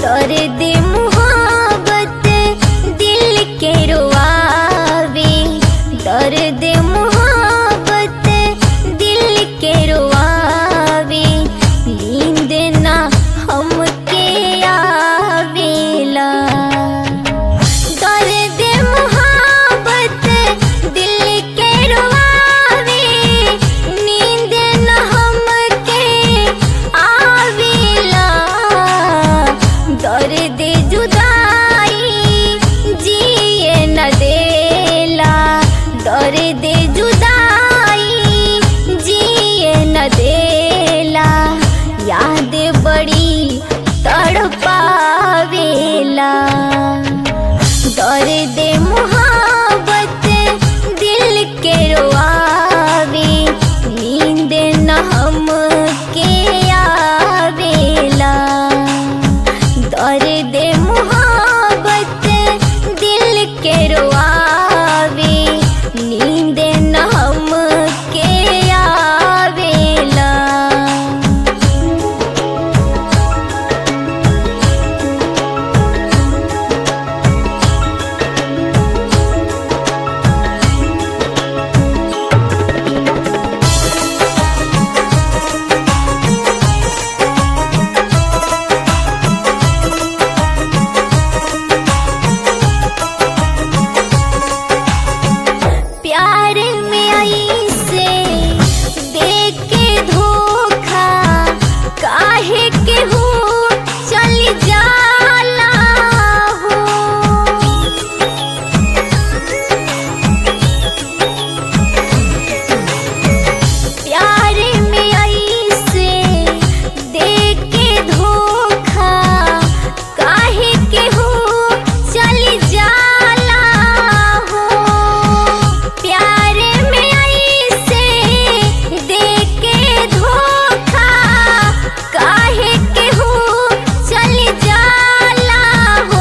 दर्द मुहाबत दिल के रुआवे दर्द मुहाबत दिल के रुआवे नींद ना हमके आवेला दर्द मुहाबत दिल के रुआवे नींद न हमके आवेला दर्द जुदाई जिए न देला दर्द जुदाई जिए न देला याद बड़ी तड़पावेला दर्द मुहाबत दिल के रोआवे नींद न हमके आवेला दर्द मुहाबत दिल के रोआवे नींद न हमके आवेला प्यार में आई से दे के धोखा काहे के हो चल जाला हो प्यार में आई से दे के धोखा काहे के हो चल जाला हो प्यार में आई से दे के धोखा काहे के हो चल जाला हो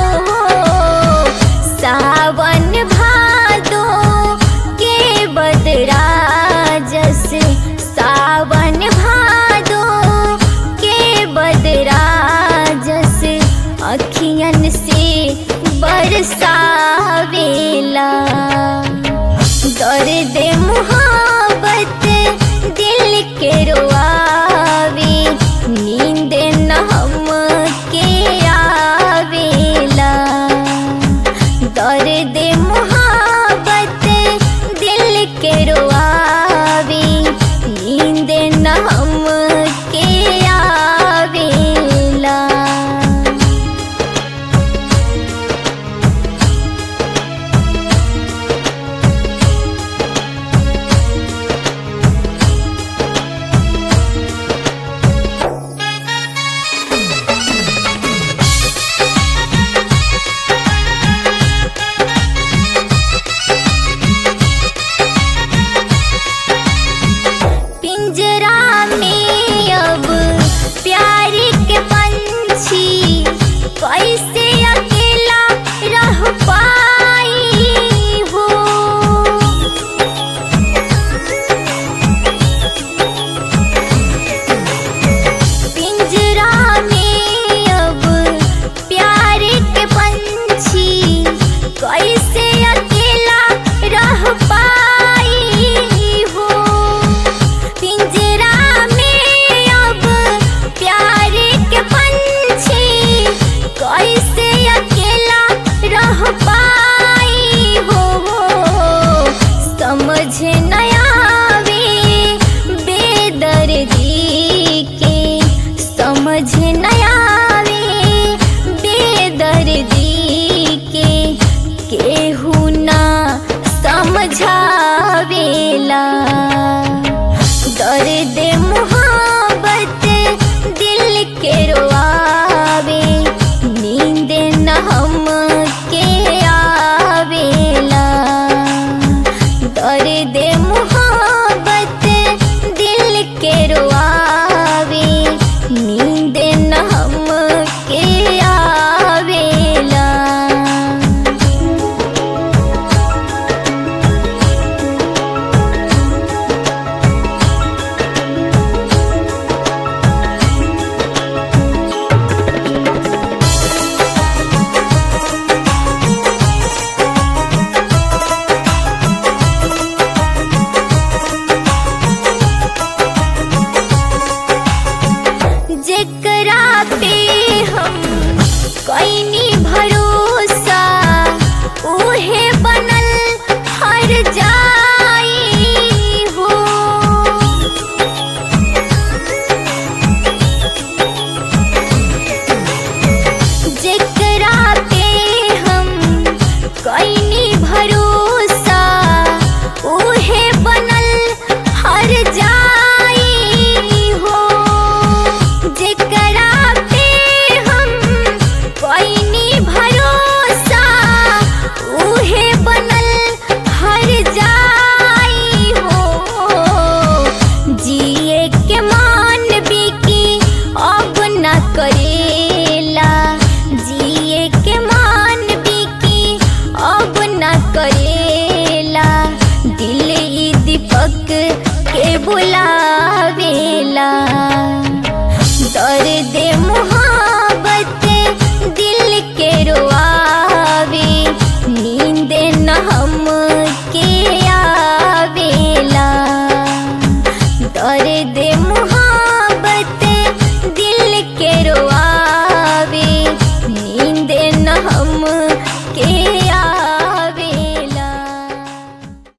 सावन भादो के बदरा जैसे सावन भादो के बदरा जैसे अखियन से बरसावेला दर्द मुहाबत दिल के रोआवे नींद न हमके आवेला दर्द मुहाबत दिल के रोआवे नींद न हमके आवेला पिंजरा में अब प्यार के पंछी कैसे